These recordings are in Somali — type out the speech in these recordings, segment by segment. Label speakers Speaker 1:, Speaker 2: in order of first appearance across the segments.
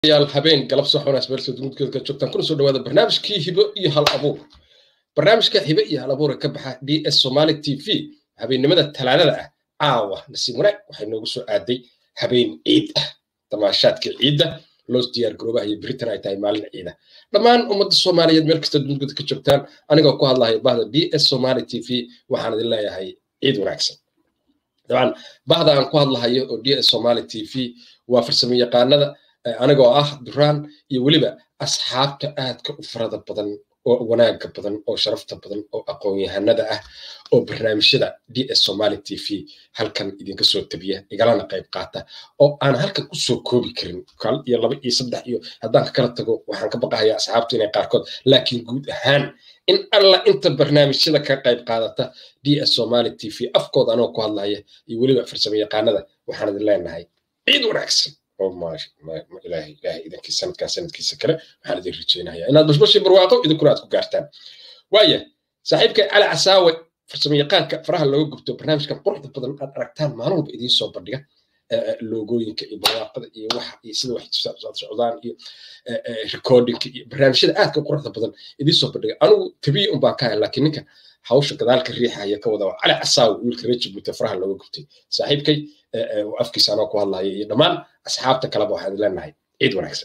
Speaker 1: yaal habeen galab soxonaas meelsoo dunidkeeda ka joogtaan kuna soo dhawaada barnaamijkii hibo iyo hal abuur barnaamijka hibo iyo hal abuura ka baxa d s somali t v habeennimada talaadada ah caawa nasiib wanaag waxay noogu soo aaday habeen ciid ah damaashaadka ciidda loo diyaar garoobaha iyo beritan ay tahay maalin ciida dhammaan ummadda soomaaliyeed meel kasta dunidkeeda ka joogtaan anigoo ku hadlaya bahda d s somali t v waxaan idin leeyahay ciid wanaagsan dabcan bahda aan ku hadlahayo oo d s somali t v waa farsamo yaqaanada anigoo ah duraan iyo weliba asxaabta aadka u farada badan oo wanaaga badan oo sharafta badan oo aqoon-yahanada ah oo barnaamijyada d s somali t v halkan idinka soo tabiya igalana qayb qaata oo aan halkan ku soo koobi karin kal iyo laba iyo saddex iyo haddaan ka kala tago waxaan ka baqahayaa asxaabtu inay qaarkood laakiin guud ahaan in alla inta barnaamijyada ka qayb qaadata d s somali t v afkooda anoo ku hadlaya iyo weliba farsamo yaqaanada waxaan idin leenahay ciid wanaagsan ilaahay ilaahay idankii sanadkan sanadkiisa kale waxaan idin rajeynayaa inaad bashbashii barwaaqo idinkuna aad ku gaartaan waaya saaxiibka cali casaawe farsamo yaqaanka faraha looga gubto barnaamijkan quruxda badan aad aragtaan maalin walba idiin soo bandhiga loogooyinka iyo barwaaqada iyo waxa iyo sida wax socdaan iyo recordingka iyo barnaamijyada aadka quruxda badan idiin soo bandhiga anigu tabiya un baan ka hay laakiin ninka hawsha gadaalka riixaya ka wada cali casaawe wiilka reer jabuuti faraha looga gubtay saaxiibkay afkiisa anoo ku hadlaya iyo dhammaan asxaabta kaleba waxaan leenahay ciid wanaagsan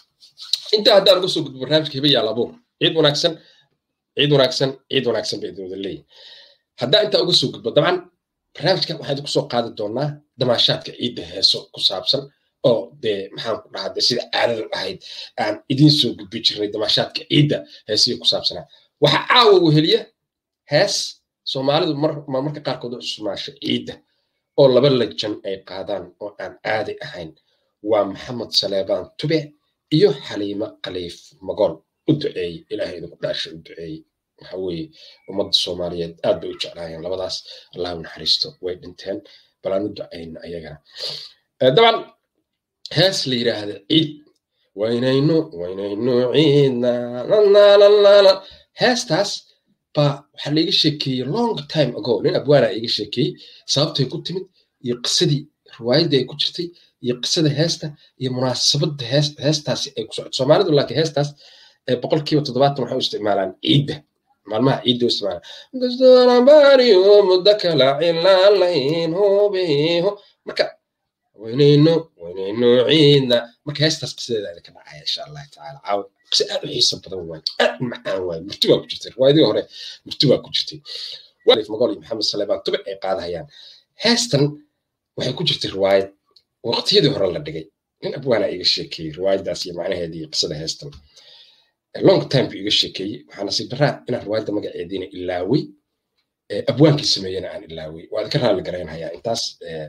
Speaker 1: intaa haddaan uga soo gudbo barnaamijka hiba yaal abuur ciid wanaagsan ciid wanaagsan ciid wanaagsan bay idin wada leeyihin haddaan intaa uga soo gudbo dabcan barnaamijka waxaan idinku soo qaadi doonaa damaashaadka ciidda heeso ku saabsan oo dee maxaan ku dhahaa dee sida caadada ahayd aan idiin soo gudbi jirnay damaashaadka ciidda heesiya ku saabsanaa waxaa caawa weheliya hees soomaalidu marmarka qaarkood u cusmaasho ciidda oo laba lajan ay qaadaan oo aan caadi ahayn waa maxamed saleebaan tube iyo xaliimo khaliif magool u duceeye ilaahay idinku dhaasha u duceeye waxa weeye ummadda soomaaliyeed aad bay u jeclaayeen labadaas allah u naxariisto way dhinteen bal aan u ducayna ayagana daban hees la yidhaahda ciid waynaynu waynaynu ciidna lalala heestaas baa waxaa laiga sheekeeyey long time ago nin abwaana iga sheekeeyey sababtay ku timid iyo qisadii riwaayadii ay ku jirtay iyo qisada heesta iyo munaasabada heestaasi ay ku socoto soomaalidu laakiin heestaas boqolkiiba toddobaatan waxay u isticmaalaan ciidda maalmaha ciidda u isticmaalaan dastoonabariyo muddo kala cilaalayn hubiho marka waynayno waynayno ciidna marka heestaas qisadeeda idinka dhacaya insha allahu tacaala caawa qise aad u xiiso badan waaye aad u macaan waaye murti baa ku jirtay riwaayadii hore murti baa ku jirtay magool iyo maxamed saleebaan tube ay qaadahayaan heestan waxay ku jirtay riwaayad waqtiyadii hore la dhigay nin abwaana iga sheekeeyey riwaayadaas iyo macnaheedii iyo qisada heestan long time buu iga sheekeeyey waxaa nasiib daraa inaan riwaayadda magaceediina ilaawey abwaankii sameeyena aan ilaawey waa idinka raalli garaynhayaa intaas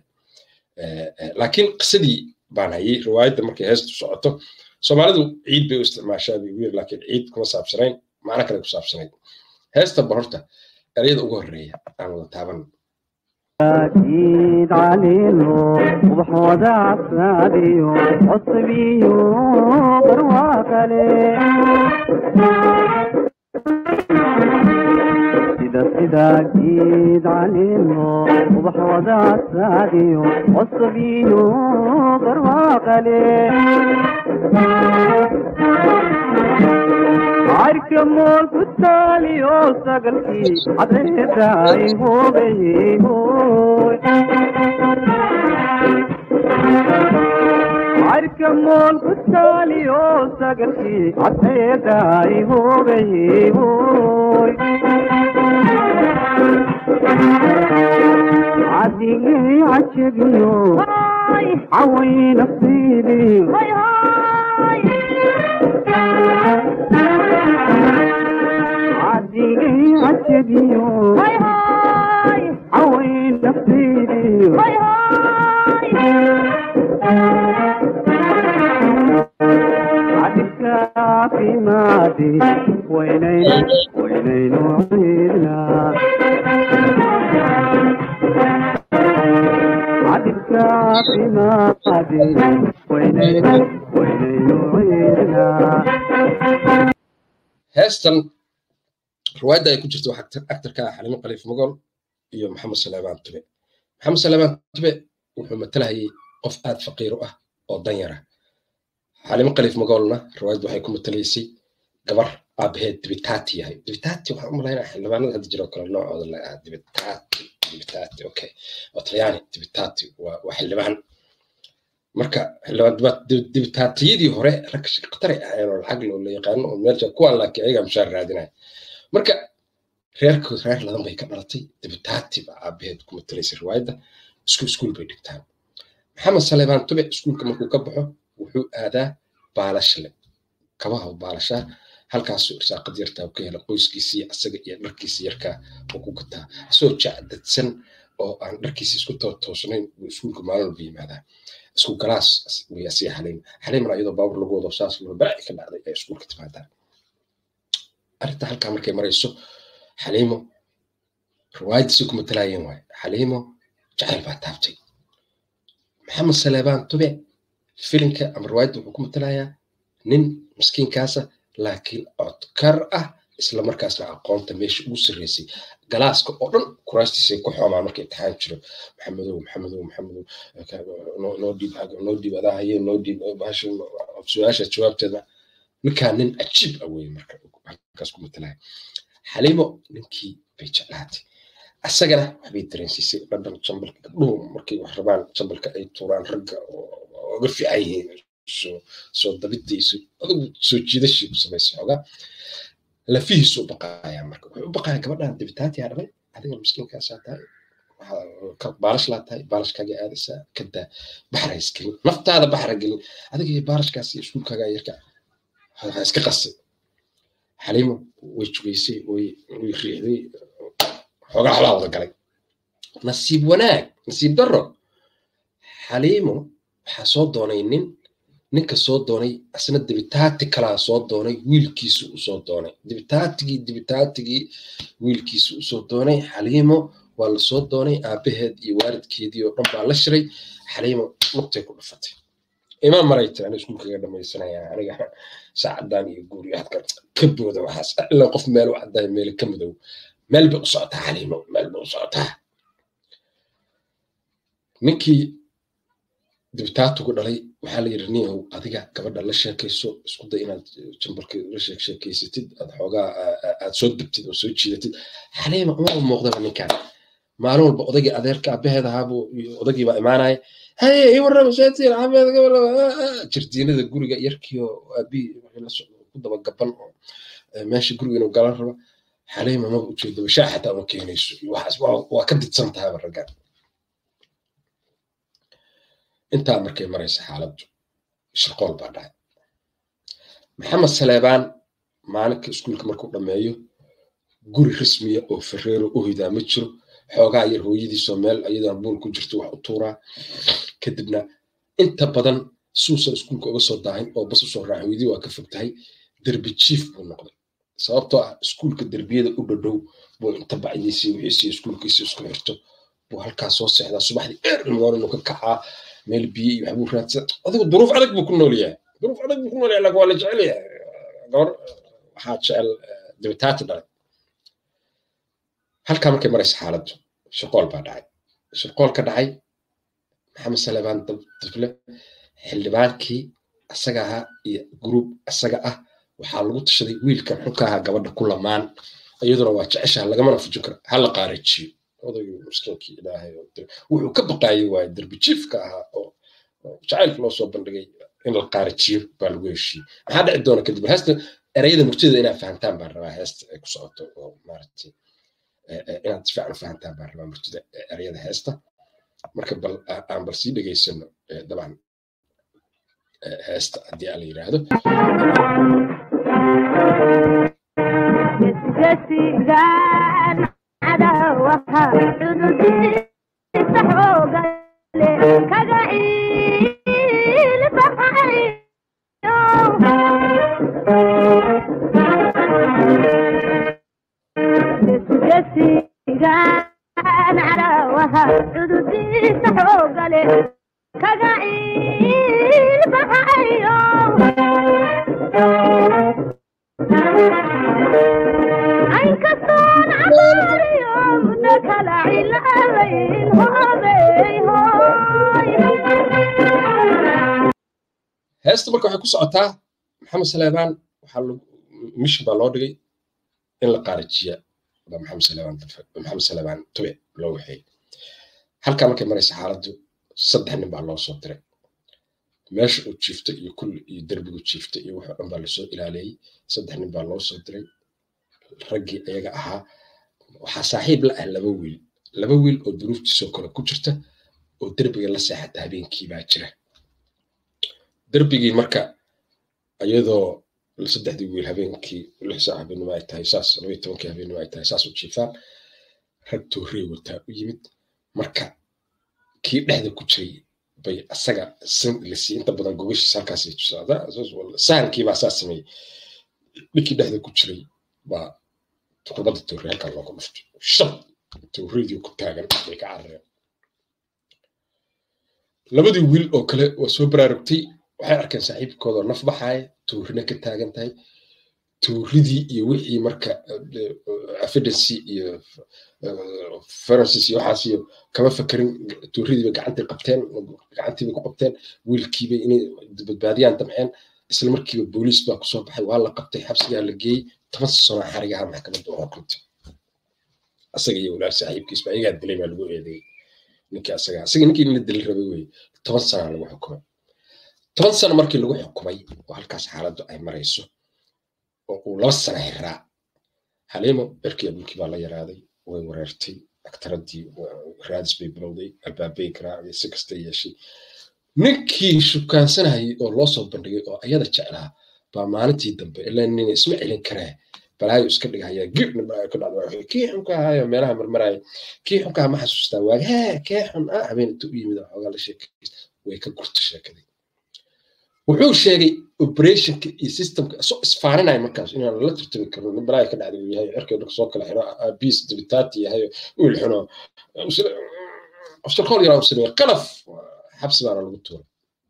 Speaker 1: laakiin qisadii baan hayay riwaayadda markay heestu socoto soomaalidu ciid bay u isticmaashaa bay ugu yiri laakiin ciid kuma saabsanayn macno kale ku saabsanayd heesta bal horta ereyada ugu horeeya aan wada taaban
Speaker 2: ciid caliilo ubaxooda casraadiyo cusbiyo barwaaqale sida sida ciid caliilo ubaxooda casraadiyo cusbiyo barwaaqale carka mool ku taaliyo sagalkii cadreedaay hoogayey hooy carka mool ku taaliyo sagalkii cadreedaay hoogayey hooy cadigay cajabiyo caway nafsiidii cadigay cajabiyo caway nafsiidiyo cadibka caafimaadi waynaynu waynaynu ciidnaa cadibka caafimaadi waynaynu waynaynu ciidnaa
Speaker 1: heestan riwaayadda ay ku jirto waxaa actarka ah xalimo khaliif magool iyo maxamed saleebaan tube maxamed saleebaan tube wuxuu matalahayay qof aad faqiir u ah oo danyara xalimo khaliif magoolna riwaayadda waxay ku matalaysay gabar aabaheed dibitaati yahay dibitaati waxaan u malaynaa xildhibaanada hadda jiro kale noocooda la ah dibitaati dibitaati okay waa talyaani dibitaati waa waa xildhibaan marka xildhibaan dibitaatiyadii hore rag khatari ahayn oo lacag loo la yaqaano oo meesha kuwaan laakiin ayagaa mushaar raadinaya marka reerkood reer ladan bay ka dhalatay dibitaati baa aabaheed ku matalaysay riwaayadda isku iskuul bay dhigtaan maxamed saleebaan tube iskuulka markuu ka baxo wuxuu aadaa baalashle kabaha baalashaa halkaasuu irsaaqad yartaa ka hela qoyskiisii asaga iyo dharkiisii yarkaa oo ku gataa asoo jacdadsan oo aan dharkiisi isku toosnayn buu iskuulka maalin walba yimaadaa isku galaas way sii xaliim xaliimna iyadoo baabur lagu wado saas loo balaaci ka dhacday ay iskuulka timaadaa arrinta halkaa markay marayso xaliimo riwaayaddiisii ku matalaayeen waaye xaliimo jacayl baa taabtay maxamed saleebaan tube filimka ama riwaayadda wuxuu ku matalayaa nin miskiinkaasa laakiin codkar ah isla markaasna aqoonta meesha ugu sarreysay galaaska oo dhan kuraastiisay ku xoomaa marka imtixaan jiro maxamedow maxamedow maxamedow noo dhiib noo dhiib adaa haye noo dhiib bahasha su-aasha jawaabteeda ninkaa nin cajiib ah weye marka halkaas ku matalaya xaliimo ninkii bay jeclaatay asagana waxbay dareensiisay dhadhan jambalka gabdhuhu markay wax rabaan jambalka ay tuuraan ragga oga fiican yihiin soo dabidayso adugu soo jiidashii ku samaysay xoogaa lafihiisu u baqaaya marka wuxuu u baqaaya gabadhan dibitaatiyaa dhalay adiga miskiinkaasaa tahay baalash laa tahay baalashkaaga aadaysaa kadaa baxra isgelin naftaada baxra gelin adiga iyo baalashkaas iyo iskuulkaaga yarka ha iska qasay xaliimo way jugaysay way riixday xoogaa xolaa wada galay nasiib wanaag nasiib darro xaliimo waxaa soo doonay nin ninka soo doonay asna dibitaati kalaa soo doonay wiilkiisu u soo doonay dibitaatigii dibitaatigii wiilkiisu u soo doonay xaliimo waa la soo doonay aabaheed iyo waalidkeedii oo dhan baa la shiray xaliimo lugtay ku dhufatay imaan marayta ani iskuulkaga dhamaysanaya aniga saacadan iyo guuriyo hadka ka booda waxaas ilaa qof meel u caddaay meel ka madow meel bay u socotaa xaliimo meel bay u socotaa ninkii dibitaatugu dhalay waxaa la yidhi ninyahow adiga gabadha la sheekayso isku day inaad jambalka la sheekeysatid aad xoogaa aad soo degtid oo soo jiidatid xaliima uma u muuqdaba ninkan maalin walba odaygii adeerka abaheed ahaabuu odaygii baa imaanaya haye ii warrama seetiin xameed gabadha jirdiinada guriga yarkiio aabihii ku daba gaban oo meesha guriga inuu galan raba xaliima maba ujeedaba shaa xataa uma keenayso waxaas waa ka didsan tahayba raggan intaa markay maraysa xaaladdu shirqool baa dhacay maxamed saleebaan maalinka iskuulka markuu dhammeeyo guri rasmiya oo ferreero u hidaa ma jiro xoogaa yar hooyadiisoo meel ayadaa buul ku jirto wax u tuuraa kadibna inta badan suusan iskuulka uga soo daahin oo bas usoo raaca hooyadii waa ka fog tahay derbi jiif buu noqday sababtoo ah iskuulka derbiyada u dhadhow buu inta bacdiisii wixiisii iskuulkiisii isku xirto buu halkaas soo seexdaa subaxdii early morning uu ka kacaa meel biyo iyo waxbuu raadsan adigu duruuf adag buu ku nool yahay duruuf adag buu ku nool yahay laakiin waa la jecel yahay gabar waxaa jecel dibitaati dhalay halkaa markay maraysa xaaladdu shaqool baa dhacay shaqool ka dhacay maxamed salebaan dable xildhibaankii asaga ahaa iyo gruub asaga ah waxaa lagu tashaday wiilkan xunka ahaa gabadha ku lamaan iyaduna waa jeceshaha lagamana fujin karo hala qaarajiyo odaygii miskiinkii ilaahay wuxuu ka baqaayay waaye derbi jiifka ahaa oo jacaylka loo soo bandhigay in la qaarajiyo baa lagu heshiiyey maxaa dhici doona kadib heesta erayada murtida inaad fahantaan baan rabaa heesta ay ku socoto oo maaragtay inaad si fiican fahantaan baan rabaa murtida erayada heesta marka bal aan bal sii dhegaysano dabcan heesta haddii aan la yidhaahdo
Speaker 3: cadawaha cududiisa xooga leh kaga ciil baxayo gesigan cadawaha cududiisa xooga leh kaga ciil baxayo aynkastoon cabaariyo muddo kala cilaalayn hoobey hooy
Speaker 1: heesta marka waxay ku socotaa maxamed saleebaan waxaa mishin baa loo dhigay in la qaarijiya baa maxamed saleebaan maxamed saleebaan tube loo waxeeyey halkaa markay maraysa xaaladdu saddex nin baa loo soo diray meesha uu jiifta iyo kulli iyo derbigu jiifta iyo wax dhan baa lasoo ilaaleeyey saddex nin baa loo soo diray raggii ayaga ahaa waxaa saaxiib la ah laba wiil laba wiil oo duruuftiisoo kale ku jirta oo derbiga la seexata habeenkii baa jira derbigii marka iyadoo saddexdii wiil habeenkii lix saac habeenimo ay tahay saas labaiyo tobankii habeenimo ay tahay saas u jiifaan rag toorey wataa u yimid marka kii dhexda ku jiray bay asaga lasii inta badan gogashiisa halkaas sahankiibaa saa sameeyey ninkii dhexda ku jiray baa kubadda toorey halkaa loogu dhuftay shab tooreydii ku taagan bay ka carareen labadii wiil oo kale waa soo baraarugtay waxay arkeen saaxiibkoodoo naf baxaaya toorina ka taagan tahay tooridii iyo wixii marka affidancy iyo francis iyo waxaas iyo kama fakerin tooridiibay gacantay qabteen gacantiibay ku qabteen wiilkiibay inay badbaadiyaan damceen isla markiiba booliis baa kusoo baxay waa la qabtay xabsigaa la geeyey toban sano xarigaha maxkamadda oo xukuntay asaga iyo walaal saaxiibkiisba ayagaa dilay baa lagu eedeeyey ninkii asaga asaga ninkii la dili rabay weye toban sana lagu xukumay toban sano markii lagu xukumay oo halkaas xaaladdu ay marayso oo uu laba sana xiraa xaliimo cirkii abulkii baa la yaraaday way wareertay aktaradii raadis bay bilowday albaabay garaacday si kasta yeeshay ninkii shukaansanayay oo loo soo bandhigay oo ayada jeclaa baa maalintii dambe ilaa nina isma celin karee balaayo iska dhigahaya gibna balaayo ka dhacda kii xunka ahayo meelaha marmaraya kii xunka ma xasuustaa waag hee kee xun ah habeen inta u yimid xoogaa la sheekaysta way ka gurta sheekadii wuxuu sheegay operationka iyo systemka isoo isfaaninaya markaas inaan la tartami karno nin balaayo ka dhacda uu yahay cirkeedu soo kala xiro abiis dibitaati yahay wiil xuno shirkool yaraa u sameeyey qalaf xabsi baana lagu tuuray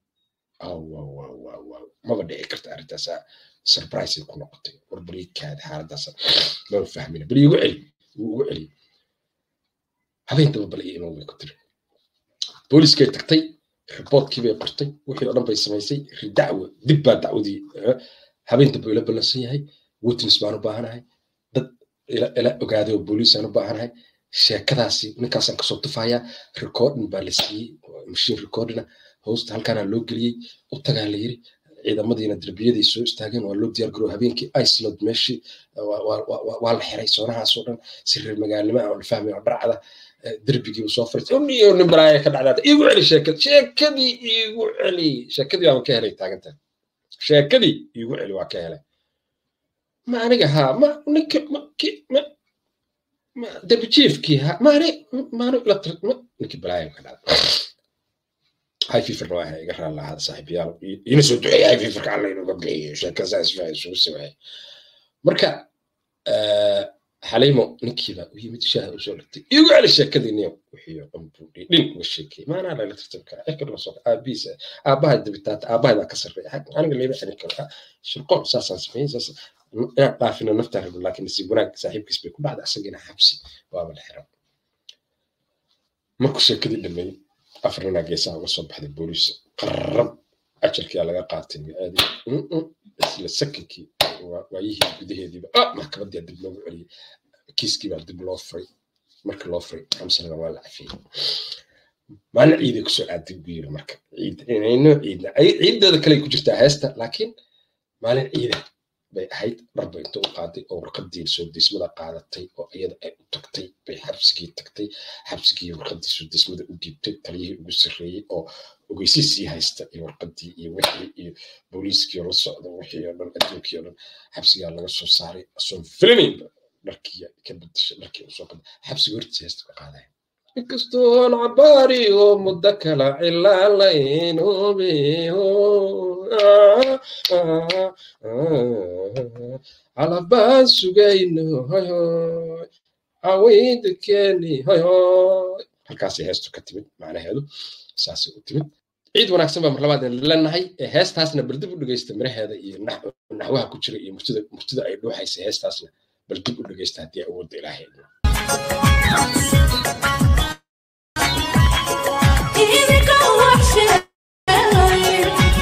Speaker 1: maba dhici karta arrintaasaa surprise ku noqotay war bariikaada xaaladaas lama fahmina bal igu celi wuu ugu celiyey habeentaba bal iyo iman bay ku tiri booliskay tagtay riboodkii bay qortay wixii oo dhan bay samaysay ridacwa dib baa dacwadii habeenta buu ila ballansan yahay witness baan u baahanahay dad ila ogaaday oo booliisaan u baahanahay sheekadaasi ninkaasaan kasoo tufayaa recording baa la siiyey machine recordina hoosta halkaana loo geliyey u tagaa la yiri ciidamadiina derbiyadii soo istaageen waa loo diyaar garoo habeenkii iceland meeshii waa la xiray soonahaasoo dhan si reer magaalnimo ah oo la fahmay oo dharcada derbigii soo fariistay uniyo nin baraaya ka dhacdaata iigu celi sheekad sheekadii iigu celi sheekadii waan ka helay taagantan sheekadii iigu celi waa ka helay ma aniga haa ma ninka ma ki ma ma derbi jiefkii haa ma ani ma ani la ma ninkii baraaya ka dhacda هاي في فرنا هاي قرر الله هذا صاحب يال ينسوا دعي هاي في فرق الله ينو قبلي شاكا زاس فاي شو سوى مركا أه حليمو نكيبا وهي متشاهد وشولتي يقول على الشاكا دي نيو وحي قنبولي لين وشيكي ما انا لا ترتبك اكل رسول ابيس اباها الدبتات اباها ذا كسر في حق انا اللي بحني كل شو القول ساسا سمين ساسا عارفين نفتح لكن نسيبونك صاحب كسبي كل بعد اسقينا حبسي وابا الحرام مركو شاكا دي لما afarnina geesaha uga soo baxday booliis qarrab ajalkiyaa laga qaatay aadi isla sakinkii waayihii gudaheediiba maxkamadii dib loogu celiyey kiiskiibaa dib loo furay markii loo furay xamsanada waa la cafiyey maalin ciiday kusoo aaday buu yiri marka ciidno ciidna ciideeda kale ku jirtaa heesta laakiin maalin ciida bay ahayd dharba inta u qaaday oo warqadii soo dismada qaadatay oo iyada ay u tagtay bay xabsigii tagtay xabsigii warqadii soo dismada u dhiibtay taliyihii ugu sarreeyey oo ogeysiisii haysta iyo warqadii iyo wixii iyo booliiskii oo la socda wixii oo dhan adduunkii oo dhan xabsigaa laga soo saaray asoon filinaynba dharkii ka bedeshay dharkii usoo qada xabsiga hortiisa heesta ka qaadaya inkastoon cabaari oo muddo kala cilaalaynubiho calabaan sugayno hoyhoy aweydakeeni hoyhoy halkaasay heestu ka timid macnaheedu saasay u timid ciid wanaagsan baa mar labaad leenahay heestaasna bal dib u dhegeysta miraheeda iyo naxwaha ku jira iyo murtida murtida ay dhuuxaysa heestaasna bal dib u dhegeysta haddii awoodda ilaahay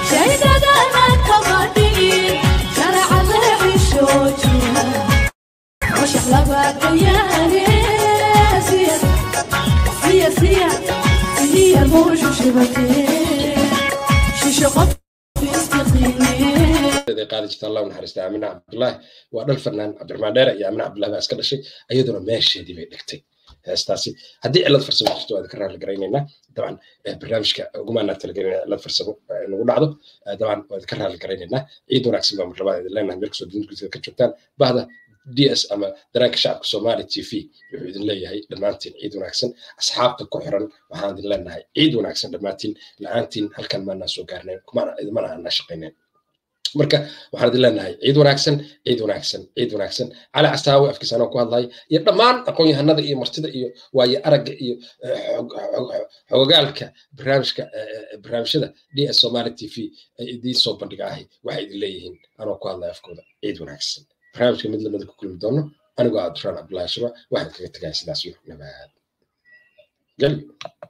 Speaker 4: shaydadana kama dhigin sharcada xishoojiya washax labaadayaane siya siya siya siya muushu shibatee shisho qof istaqiimee
Speaker 1: ay qaadi jirta allah u naxariista aamina cabdullaahi waa dhal fanaan cabdiraxmaan dheere iyo aamina cabdullahi baa iska dhashay iyaduna meesheedii bay dhigtay heestaasi haddii cilad farsamo jirto waad ka raali garaynaynaa dabcan eh, barnaamijka ugumaanaa talagelinaa cilad farsamo eh, nagu dhacdo Eh, dabcan waad ka raali garaynaynaa ciid wanaagsan baa mar labaad idin leenahay meel kastoo dunidkiisa ka joogtaan bahda d s ama daraanka shacabka soomaali t v wuxuu idin leeyahay dhammaantiin ciid wanaagsan asxaabta ku xiran waxaan idin leenahay ciid wanaagsan dhammaantiin la-aantiin halkan maanaa soo gaarnayn kumana idimana aanaa shaqaynayn marka waxaan idin leenahay ciid wanaagsan ciid wanaagsan ciid wanaagsan cali castaawe afkiisa anoo ku hadlaya iyo dhammaan aqoon-yahanada iyo martida iyo waaye aragga iyo eh, xog- xog- xogogaalka barnaamijka eh, eh, barnaamijyada d s somali t v ay idiin soo bandhiga ahi waxay idin leeyihiin anoo ku hadlaya afkooda ciid wanaagsan barnaamijka mid lamida ku kulmi doono anigoo abduraan cabdullaahi shaba waxaan kaga tegaya sidaas iyo nabad gel